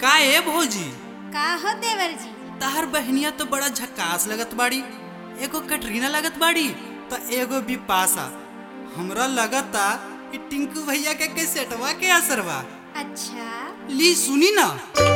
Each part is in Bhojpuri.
का ए भौजी का हो देवर जी तहर बहनिया तो बड़ा झकास लगत बाड़ी एगो कटरीना लगत बाड़ी तो एगो बिपाशा हमरा लगता कि टिंकू भैया के कैसेटवा के असरवा अच्छा ली सुनी ना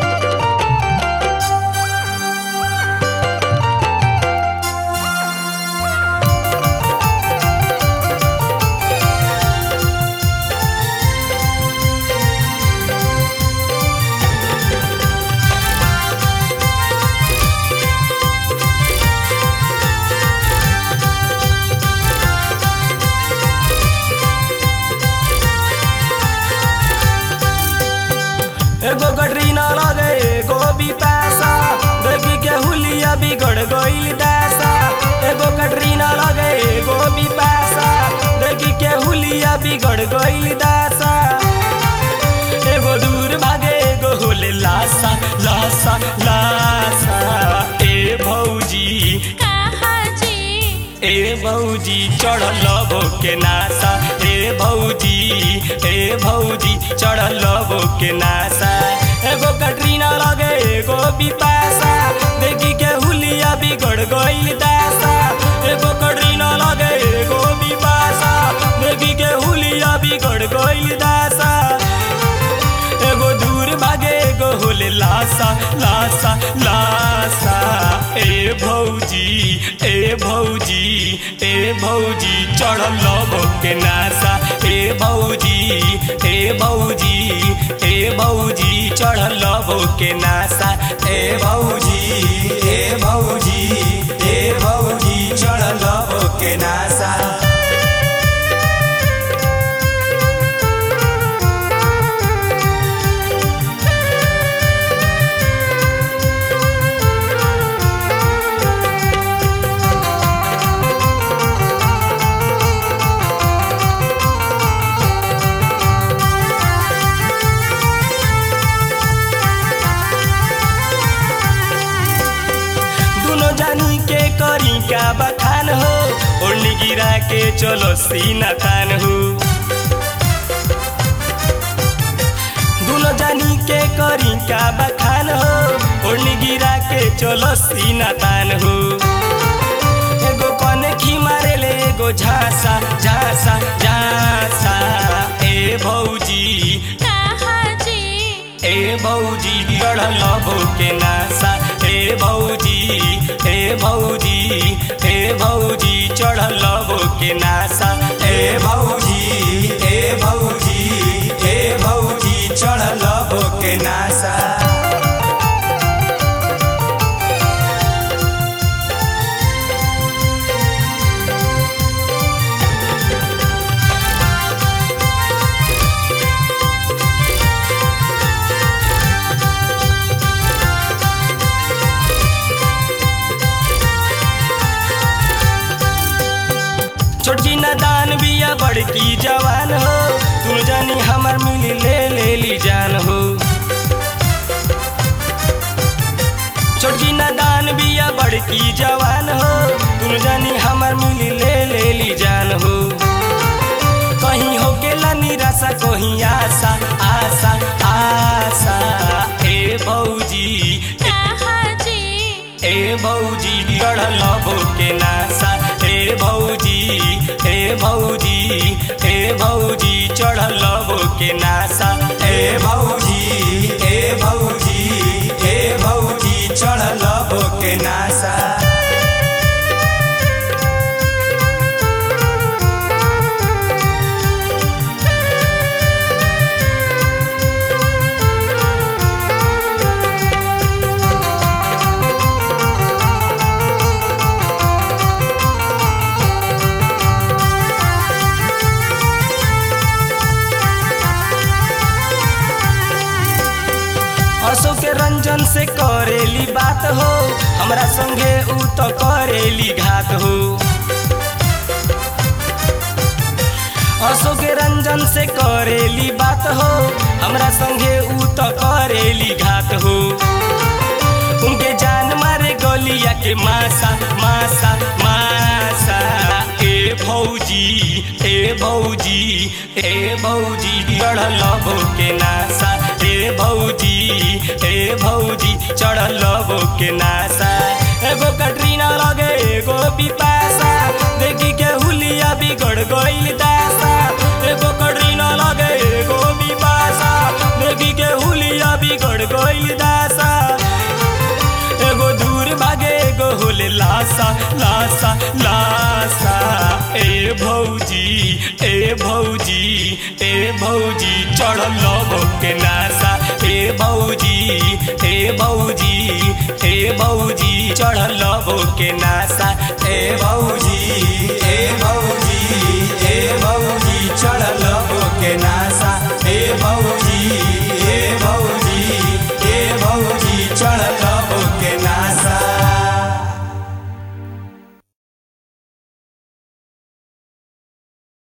एगो कटरीना लगे एगो भी पैसा देखी के हुलिया बिगड़ गईल पैसा एगो कटरीना लगे एगो भी पैसा देखी के हुलिया बिगड़ गईल पैसा एगो दूर भागे एगो होले लासा लासा लासा ए भौजी कहा जी ए भौजी चढ़ल के नासा ए भौजी ए भौजी चढ़ल के नासा एगो कटरीना लगे एगो बिपाशा देखी के हुलिया बिगड़ गईल दासा एगो कटरीना लगे एगो बिपाशा देखी के हुलिया बिगड़ गईल दासा एगो दूर भागे एगो होले लासा लासा लासा ए भौजी ए भौजी ए भौजी चढ़ल के नासा ए भौजी ए भौजी ए भौजी चढ़ल के नासा ए भौजी ए भौजी ए भौजी चढ़ल के नासा दुनो जानी के करी का बखान हो ओढ़नी गिरा के चलो सीना तान हो दुनो जानी के करी का बखान हो ओढ़नी गिरा के चलो सीना तान हो एगो कने खी मारे ले एगो झांसा झांसा झांसा ए भौजी कहा जी ए भौजी गढ़ल के नासा ए भौजी ए भौजी ए भौजी चढ़ल के नासा ए भौजी ए भौजी ए भौजी चढ़ल के नासा छोटकी दान बिया बड़की जवान हो तू जानी हमर मिली ले ले ली जान हो छोटकी दान बिया बड़की जवान हो तू जानी हमर मिली ले ले ली जान हो कहीं हो गेला निराशा कहीं आशा आशा आशा ए भौजी कहा जी ए भौजी गढ़ल के नासा ए भौजी ए भौजी ए भौजी चढ़ल के नासा ए भौजी ए भौजी ए भौजी चढ़ल के नासा अशोक के रंजन से करेली बात हो हमरा संगे ऊ तो करेली घात हो अशोक के रंजन से करेली बात हो हमरा संगे ऊ तो करेली घात हो उनके जान मारे गलिया के मासा मासा मासा ए भौजी ए भौजी ए भौजी गढ़ल के नासा ए भौजी ए भौजी चढ़ल लबो के नासा एगो कटरीना लगे एगो बिपासा देखी के हुलिया बिगड़ गइल दासा एगो कटरीना लगे एगो बिपासा देखी के हुलिया बिगड़ गइल दासा एगो दूर भागे एगो होले लासा लासा लासा ए भौजी ए भौजी ए भौजी चढ़ल लबो के नासा ए भौजी ए भौजी ए भौजी चढ़ल लबो के नासा ए भौजी ए भौजी ए भौजी चढ़ल लबो के नासा